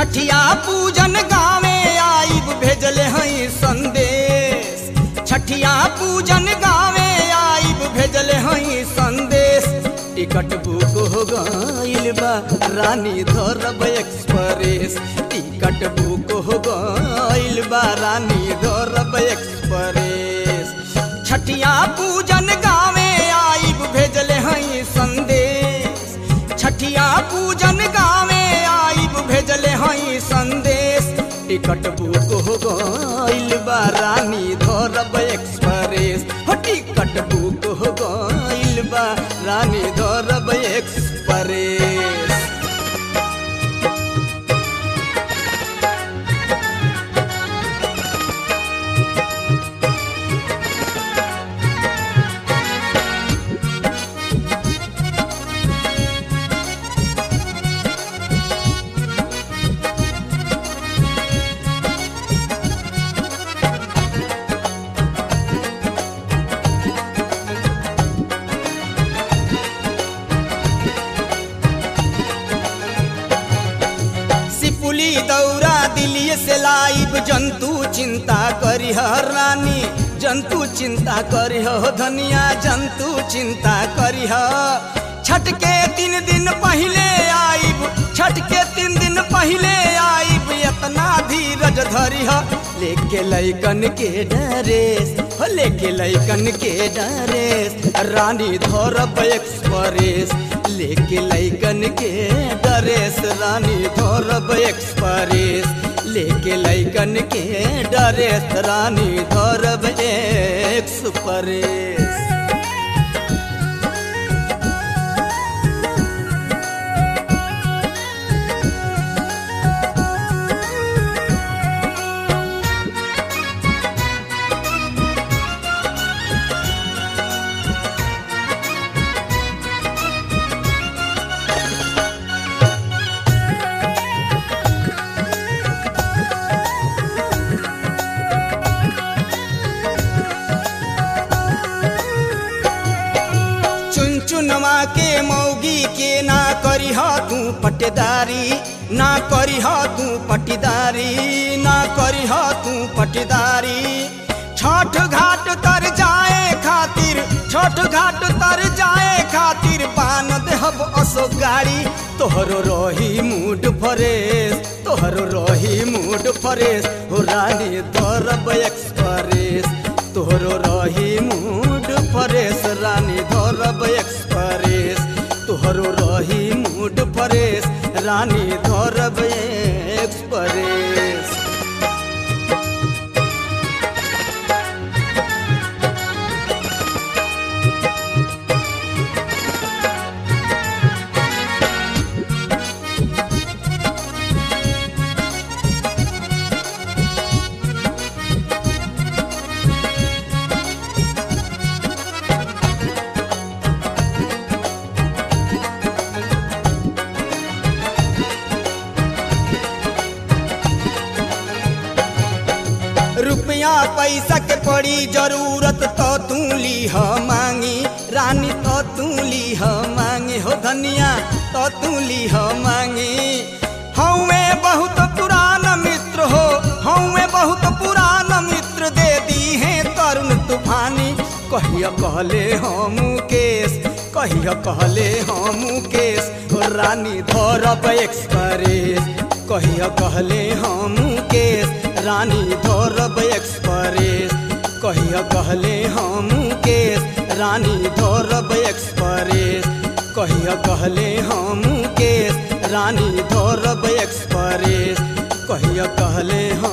छठिया पूजन गावे आइब भेजले हई संदेश छठिया पूजन गावे आइब भेजले हई संदेश टिकट बुक हो गइल बा रानी धरब एक्सप्रेस टिकट बुक हो गइल बा रानी धरब एक्सप्रेस छठिया पूजन गावे आइब भेजले हई संदेश छठिया पूजन गावे आइब भेजले हई संदेश टिकट बुक हो गइल बा रानी धरब एक्सप्रेस हो टिकट बुक हो गइल बा रानी धरब एक्सप्रेस सिपुली दौरा दिल्ली से लाइब जंतु चिंता करिह रानी जंतु चिंता करिह हो धनिया जंतु चिंता करिह छठ के तीन दिन पहले आइब छठ के तीन दिन पहले आइब इतना धीरज धरिह लेके लैकन के डरेस हो लेके लैकन के डरेस रानी धरब एक्सप्रेस लेके लैकन के डरेस रानी धरब एक्सप्रेस लेके लैकन के डरेस रानी धरब एक्सप्रेस चुन चुनवा के मौगी के ना करिह तू पटेदारी ना करिह तू पटीदारी ना करिह तू पटीदारी छठ घाट तर जाए खातिर छठ घाट तर जाए खातिर पान देहब असो गाड़ी तोहरो रही मूड फरेस तोहरो रही मूड फरेस हो रानी धरब एक्सप्रेस तोहरो रही मूड फरेस रानी धरब एक्सप्रेस तोहरो रही मूड फरेस रानी धरब एक्सप्रेस रुपया पैसा के पड़ी जरूरत तो तू लीह मांगी रानी तो तू लीह मांगी हो धनिया तो तू लीह मांगी हमें बहुत पुरान मित्र हो हमें बहुत पुरान मित्र दे दी है तरुण तूफानी कहिया कहले हम केस कहिया कहले हम केस हो रानी धरब एक्सप्रेस कहिया कहले हम केस रानी धरब एक्सप्रेस कहिया कहले हम केस रानी धरब एक्सप्रेस कहिया कहले हम केस रानी धरब एक्सप्रेस कहिया कहले हम